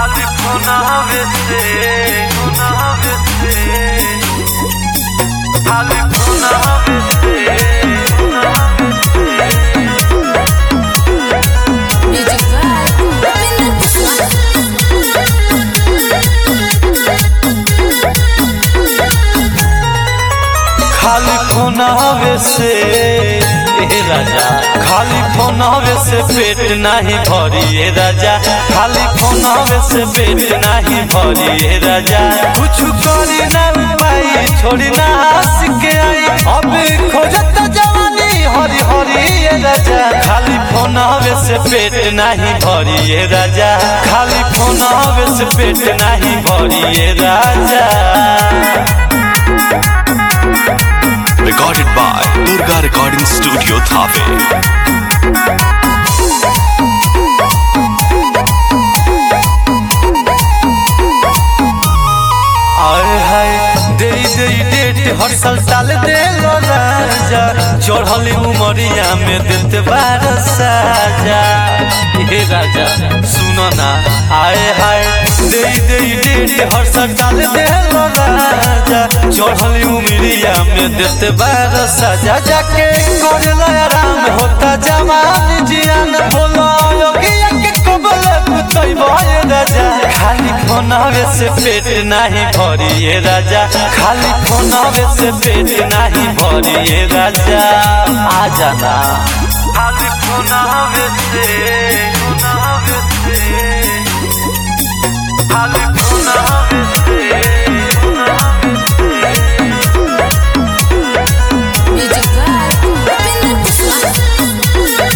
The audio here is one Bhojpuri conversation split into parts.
खाली फोनावे से फोनावे से खाली फोनावे से Music vibe. Rubin Kusuma. खाली फोनावे से ए राजा खाली फोनावे से पेट नहीं भरी ए राजा खाली फोनावे से पेट नहीं भरी ए राजा कुछ करी ना पाई छोड़ी ना हंस के आई अब खोजत जवानी हरी हरी ए राजा खाली फोनावे से पेट नहीं भरी ए राजा खाली फोनावे से पेट नहीं भरी ए राजा Recorded by Durga Recording Studio Thave. आए हाय दे दे डेट हर साल टाल दे लो राजा चढ़ली उमरिया में देते बार साजा हे राजा सुनो ना आए हाय दे दे डेट हर साल टाल दे लो राजा चढ़ली उमरिया में देते बार साजा जाके कर लो आराम होता जवान जियान बोलो योगिया के कबल कुतई भय राजा खाली फोनावे से पेट नहीं भरी ये राजा खाली फोनावे से पेट नहीं भरी ये राजा आ जाना खाली फोनावे से फोनावे से खाली फोनावे से Music vibe. Rubin Kusuma.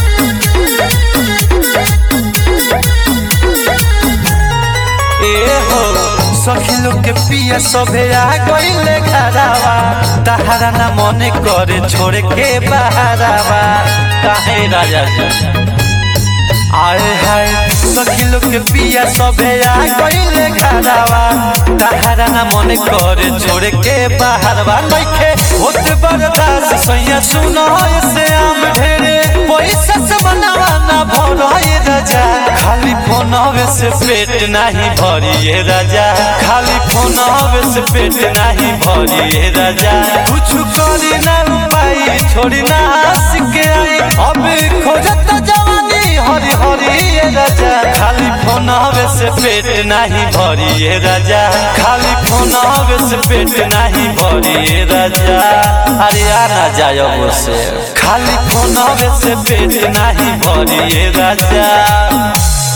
ए हो सखी लोग के पिया सभे आ गईले घरावा तहारा ना मने करे छोड़ के बहारावा काहे राजा जी आए हाय सखी लोग के पिया सभे आ गईले घरावा तहारा ना मने करे छोड़ के बहारवा नइखे होत बर्दाश्त सैया सुनो से आम ढेरे पैसा से बनावा ना भरो ये राजा खाली फोनवे से पेट नहीं भरी ये राजा खाली फोनवे से पेट नहीं भरी ये राजा कुछ करी ना पाई छोड़ी ना हंस के आई अब खोजत जवानी हरी हरी ये राजा खाली फोनवे से पेट नहीं भरी ये राजा खाली फोनवे से पेट नहीं भरी ये राजा अरे आना जाओ से खाली फोनवे से पेट नहीं भरी ये राजा